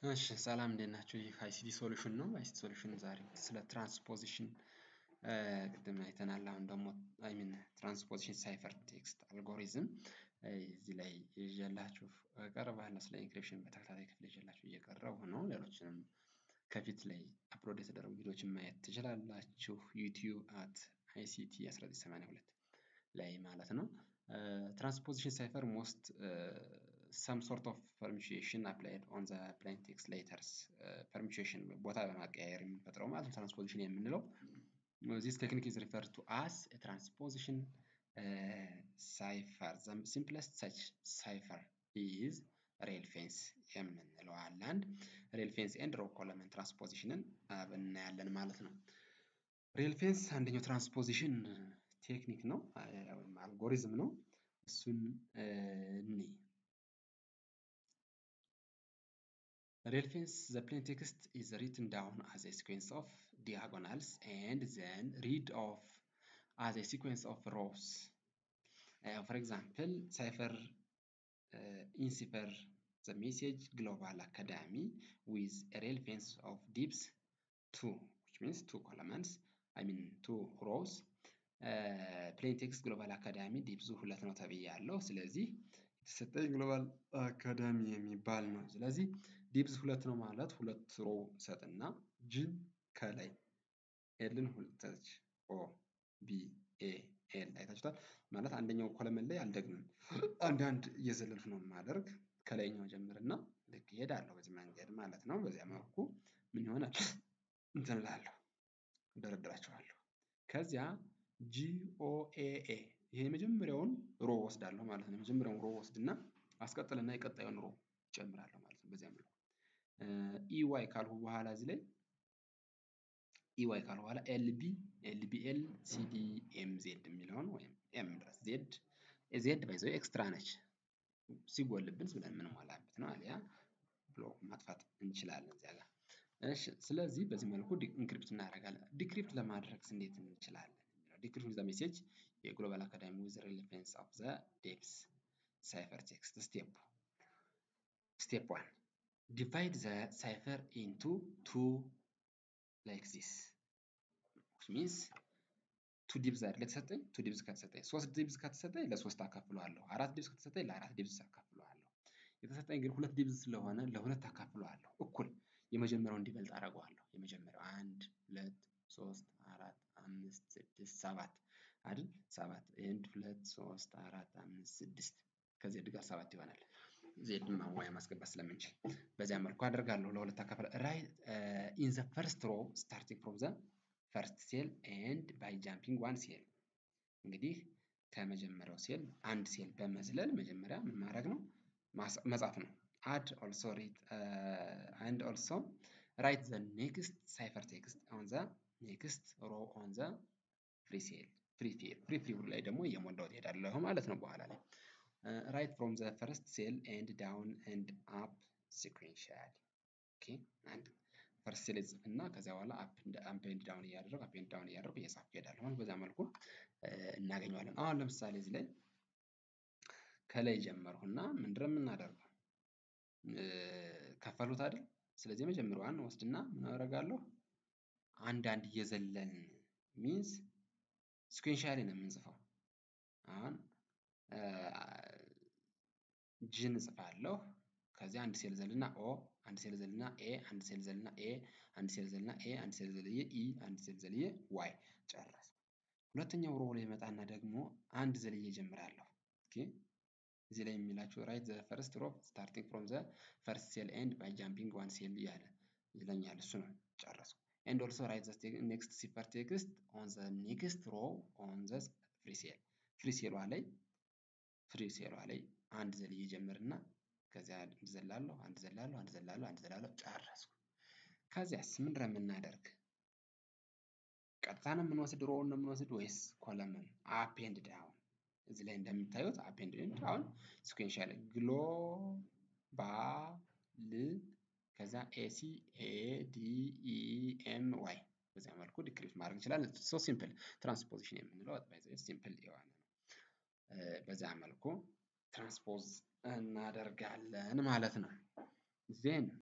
እሺ ሰላም እንዴት ናችሁ? ይህ አይሲቲ ሶሉሽን ነው። አይሲቲ ሶሉሽን ዛሬ ስለ ትራንስፖዚሽን ቅድም አይተናል። አሁን ደግሞ አይ ሚን ትራንስፖዚሽን ሳይፈር ቴክስት አልጎሪዝም እዚህ ላይ ይዤላችሁ እቀርባለሁ። ስለ ኢንክሪፕሽን በተከታታይ ክፍል ይዤላችሁ እየቀረቡ ነው። ሌሎችንም ከፊት ላይ አፕሎድ የተደረጉ ቪዲዮዎችን ማየት ትችላላችሁ። ዩቲዩብ አት አይሲቲ 1982 ላይ ማለት ነው። ትራንስፖዚሽን ሳይፈር ሞስት ሰም ሶርት ኦፍ ፐርሚሽን አፕላይድ ኦን ዘ ፕሌን ቴክስት ሌተርስ ፐርሚሽን ቦታ በማቀያየር የምንፈጥረው ማለት ነው። ትራንስፖዚሽን የምንለው ዚስ ቴክኒክ ኢዝ ሪፈርድ ቱ አስ ትራንስፖዚሽን ሳይፈር ዘ ሲምፕለስት ሰች ሳይፈር ኢዝ ሬል ፌንስ የምንለው አለ። አንድ ሬል ፌንስ ኤንድ ሮ ኮለመን ትራንስፖዚሽንን እናያለን ማለት ነው። ሬል ፌንስ አንደኛው ትራንስፖዚሽን ቴክኒክ ነው ወይም አልጎሪዝም ነው። እሱን እንይ። ሬል ፌንስ ዘ ፕሌን ቴክስት ኢዝ ሪትን ዳውን አዝ ኤ ሲኩዌንስ ኦፍ ዲያጎናልስ ኤንድ ዘን ሪድ ኦፍ አዝ ኤ ሲኩዌንስ ኦፍ ሮውስ ፎር ኤግዛምፕል ሳይፈር ኢንሲፈር ዘ ሜሴጅ ግሎባል አካዳሚ ዊዝ ሬል ፌንስ ኦፍ ዲፕስ ቱ ዊች ሚንስ ቱ ኮለመንስ አይ ሚን ቱ ሮውስ ፕሌን ቴክስት ግሎባል አካዳሚ ዲፕዙ ሁለት ነው ተብያለሁ። ስለዚህ የተሰጠኝ ግሎባል አካዳሚ የሚባል ነው። ስለዚህ ዲፕዝ ሁለት ነው ማለት ሁለት ሮ ሰጥና ጅን ከላይ ኤልን ሁለተች ኦ ቢ ኤ ኤል አይታችሁታል። ማለት አንደኛው ኮለመን ላይ አልደግምም አንዳንድ እየዘለልኩ ነው የማደርግ ከላይኛው ጀምርና ልክ እሄዳለሁ በዚህ መንገድ ማለት ነው። በዚያ መልኩ ምን ይሆናል እንትን እላለሁ እደረድራቸዋለሁ። ከዚያ ጂኦኤኤ ይሄ የመጀመሪያውን ሮ ወስዳለሁ ማለት ነው። የመጀመሪያውን ሮ ወስድና አስቀጥልና የቀጣዩን ሮ እጨምራለሁ ማለት ነው። በዚያ መልኩ ኢዋይ ካልሁ በኋላ እዚህ ላይ ኢዋይ ካልሁ በኋላ ኤልቢ ኤልቢኤል ሲዲ ኤም ዜድ የሚለውን ወይም ኤም ድረስ ዜድ ዜድ ባይ ዘ ወይ ኤክስትራ ነች ሲጎልብን ብለን የምንሞላበት ነው። አሊያ ብሎክ ማጥፋት እንችላለን እዚያ ጋር። እሺ ስለዚህ በዚህ መልኩ ኢንክሪፕት እናደርጋለን። ዲክሪፕት ለማድረግ እንዴት እንችላለን? ዲክሪፕት ዘ ሜሴጅ የግሎባል አካዳሚ ዊዝ ሬሌቫንስ ኦፍ ዘ ዴፕስ ሳይፈር ቴክስት ስቴፕ ስቴፕ ዋን ዲቫይድ ዘ ሳይፈር ኢንቱ ቱ ላይክ ዚስ which means ቱ ዲብዝ አይደል የተሰጠኝ ቱ ዲብዝ ከተሰጠኝ ሶስት ዲብዝ ከተሰጠኝ ለሶስት አካፍለዋለሁ። አራት ዲብዝ ከተሰጠኝ ለአራት ዲብዝ አካፍለዋለሁ። የተሰጠኝ ግን ሁለት ዲብዝ ስለሆነ ለሁለት አካፍለዋለሁ እኩል የመጀመሪያው እንዲበልጥ አደርገዋለሁ። የመጀመሪያው አንድ ሁለት ሶስት አራት አምስት ስድስት ሰባት አይደል ሰባት አንድ ሁለት ሶስት አራት አምስት ስድስት ከዜድ ጋር ሰባት ይሆናል። ዜድን ማዋያ ማስገባት ስለምንችል በዚያ መልኩ አደርጋለሁ። ለሁለት አካፍለ ራይት ኢን ዘ ፈርስት ሮ ስታርቲንግ ፍሮም ዘ ፈርስት ሴል ኤንድ ባይ ጃምፒንግ ዋን ሴል እንግዲህ ከመጀመሪያው ሴል አንድ ሴል በመዝለል መጀመሪያ ምን ማድረግ ነው መጻፍ ነው። አድ ኦልሶ ሪድ አንድ ኦልሶ ራይት ዘ ኔክስት ሳይፈር ቴክስት ኦን ዘ ኔክስት ሮ ኦን ዘ ፍሪ ሴል ፍሪ ሴል ፍሪ ፍሪ ላይ ደግሞ እየሞላው እሄዳለሁ ማለት ነው። በኋላ ላይ ራይት ፍሮም ዘ ፈርስት ሴል ኤንድ ዳውን ኤንድ አፕ ሲኩዌንሻሊ ኦኬ አንድ ፈርስት ሴል እና ከዚያ በኋላ አፕ አፕ ኤንድ ዳውን እያደረጉ አፕ ኤንድ ዳውን እያደረጉ እየጻፍኩ እሄዳለሁ ማለት በዛ መልኩ እናገኘዋለን። አሁን ለምሳሌ እዚህ ላይ ከላይ ጀመርኩና ምንድነው የምናደርገው ከፈሉት አይደል? ስለዚህ የመጀመሪያዋን ወስድና ምን አደርጋለሁ አንድ አንድ እየዘለልን ሚንስ ስኩዌንሻሊ ነው የምንጽፈው። አሁን ጂን እጽፋለሁ ከዚያ አንድ ሴል ዘልና ኦ አንድ ሴል ዘልና ኤ አንድ ሴል ዘልና ኤ አንድ ሴል ዘልና ኤ አንድ ሴል ዘልዬ ኢ አንድ ሴል ዘልዬ ዋይ ጨረስኩ። ሁለተኛው ሮ ላይ መጣና ደግሞ አንድ ዘልዬ እጀምራለሁ። ኦኬ እዚህ ላይ የሚላችሁ ራይት ዘ ፈርስት ሮ ስታርቲንግ ፍሮም ዘ ፈርስት ሴል ኤንድ ባይ ጃምፒንግ ዋን ሴል እያለ ይለኛል። እሱ ነው ጨረስኩ። ኤንድ ኦልሶ ራይት ዘ ኔክስት ሲፈር ቴክስት ኦን ዘ ኔክስት ሮ ኦን ዘ ፍሪ ሴል ፍሪ ሴሏ ላይ ፍሪ ሴሏ ላይ አንድ ዘልዬ ጀምርና ከዚያ አንድ ዘላለሁ አንድ ዘላለሁ አንድ ዘላለሁ አንድ ዘላለሁ ጨረስኩ። ከዚያስ ምንድነው የምናደርግ? ቀጥታ ነው የምንወስድ ሮውን ነው የምንወስድ ወይስ ኮለምን? አፕ ኤንድ ዳውን እዚህ ላይ እንደምታዩት አፕ ኤንድ ዳውን ሲኩዌንሻል ግሎ ባ ል ከዛ ኤሲ ኤ ዲ ኢ ኤም ዋይ በዚያ መልኩ ዲክሪፕት ማድረግ እንችላለን። ሶ ሲምፕል ትራንስፖዚሽን የምንለው ሲምፕል የሆነ ነው። በዚያ መልኩ ትራንስፖዝ እናደርጋለን ማለት ነው። ዜን